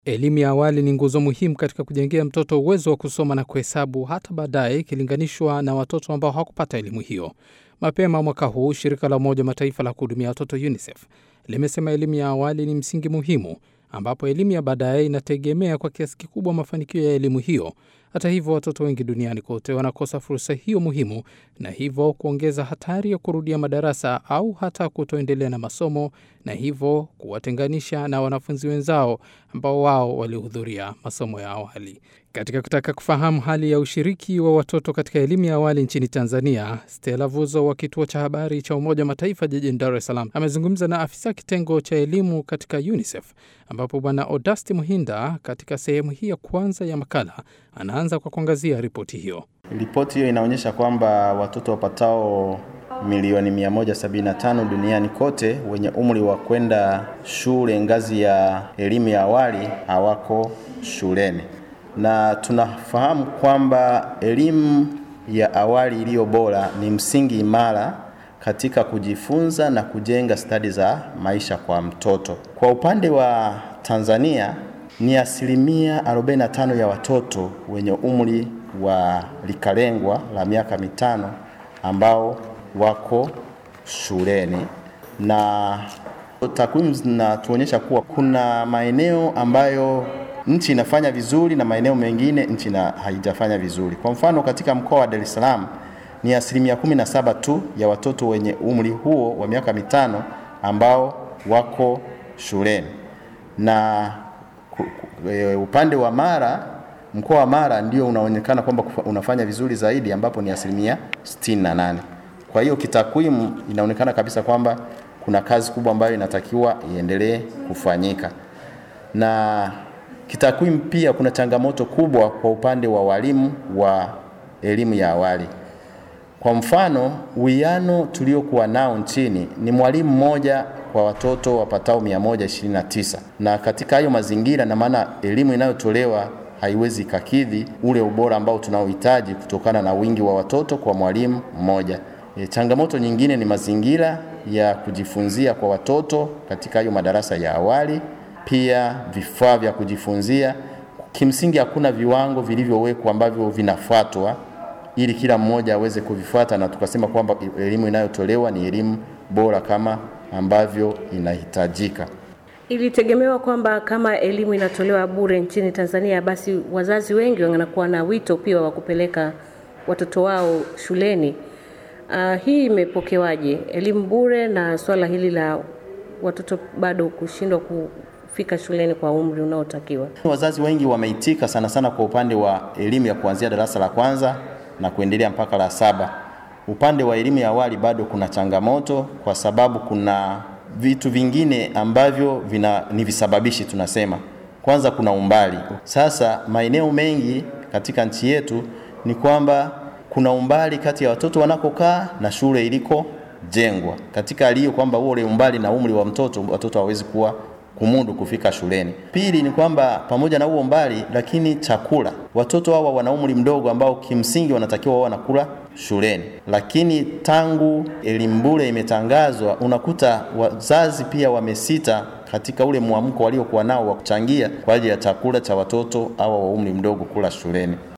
Elimu ya awali ni nguzo muhimu katika kujengea mtoto uwezo wa kusoma na kuhesabu hata baadaye ikilinganishwa na watoto ambao hawakupata elimu hiyo. Mapema mwaka huu, shirika la Umoja Mataifa la kuhudumia watoto UNICEF limesema elimu ya awali ni msingi muhimu, ambapo elimu ya baadaye inategemea kwa kiasi kikubwa mafanikio ya elimu hiyo. Hata hivyo, watoto wengi duniani kote wanakosa fursa hiyo muhimu, na hivyo kuongeza hatari ya kurudia madarasa au hata kutoendelea na masomo, na hivyo kuwatenganisha na wanafunzi wenzao ambao wao walihudhuria masomo ya awali. Katika kutaka kufahamu hali ya ushiriki wa watoto katika elimu ya awali nchini Tanzania, Stella Vuzo wa kituo cha habari cha Umoja wa Mataifa jijini Dar es Salaam amezungumza na afisa kitengo cha elimu katika UNICEF, ambapo Bwana Odasti Muhinda katika sehemu hii ya kwanza ya makala anaanza kwa kuangazia ripoti hiyo. Ripoti hiyo inaonyesha kwamba watoto wapatao milioni 175 duniani kote wenye umri wa kwenda shule ngazi ya elimu ya awali hawako shuleni, na tunafahamu kwamba elimu ya awali iliyo bora ni msingi imara katika kujifunza na kujenga stadi za maisha kwa mtoto. Kwa upande wa Tanzania ni asilimia 45 ya watoto wenye umri wa likalengwa la miaka mitano ambao wako shuleni, na takwimu zinatuonyesha kuwa kuna maeneo ambayo nchi inafanya vizuri na maeneo mengine nchi na haijafanya vizuri. Kwa mfano, katika mkoa wa Dar es Salaam ni asilimia 17 tu ya watoto wenye umri huo wa miaka mitano ambao wako shuleni na upande wa Mara, mkoa wa Mara ndio unaonekana kwamba unafanya vizuri zaidi ambapo ni asilimia 68. Kwa hiyo kitakwimu inaonekana kabisa kwamba kuna kazi kubwa ambayo inatakiwa iendelee kufanyika, na kitakwimu pia kuna changamoto kubwa kwa upande wa walimu wa elimu ya awali. Kwa mfano, uwiano tuliokuwa nao nchini ni mwalimu mmoja kwa watoto wapatao 129, na katika hayo mazingira, na maana elimu inayotolewa haiwezi kakidhi ule ubora ambao tunaohitaji kutokana na wingi wa watoto kwa mwalimu mmoja. E, changamoto nyingine ni mazingira ya kujifunzia kwa watoto katika hayo madarasa ya awali, pia vifaa vya kujifunzia. Kimsingi hakuna viwango vilivyowekwa ambavyo vinafuatwa ili kila mmoja aweze kuvifuata na tukasema kwamba elimu inayotolewa ni elimu bora kama ambavyo inahitajika. Ilitegemewa kwamba kama elimu inatolewa bure nchini Tanzania, basi wazazi wengi wanakuwa na wito pia wa kupeleka watoto wao shuleni. Uh, hii imepokewaje, elimu bure na swala hili la watoto bado kushindwa kufika shuleni kwa umri unaotakiwa? Wazazi wengi wameitika sana sana kwa upande wa elimu ya kuanzia darasa la kwanza na kuendelea mpaka la saba. Upande wa elimu ya awali bado kuna changamoto, kwa sababu kuna vitu vingine ambavyo vina, ni visababishi tunasema. Kwanza kuna umbali. Sasa maeneo mengi katika nchi yetu ni kwamba kuna umbali kati ya watoto wanakokaa na shule iliko jengwa, katika hali hiyo kwamba ule umbali na umri wa mtoto, watoto hawezi kuwa kumudu kufika shuleni. Pili ni kwamba pamoja na huo mbali, lakini chakula, watoto hawa wana umri mdogo ambao kimsingi wanatakiwa wao wanakula shuleni, lakini tangu elimu bure imetangazwa, unakuta wazazi pia wamesita katika ule mwamko waliokuwa nao wa kuchangia kwa ajili ya chakula cha watoto hawa wa umri mdogo kula shuleni.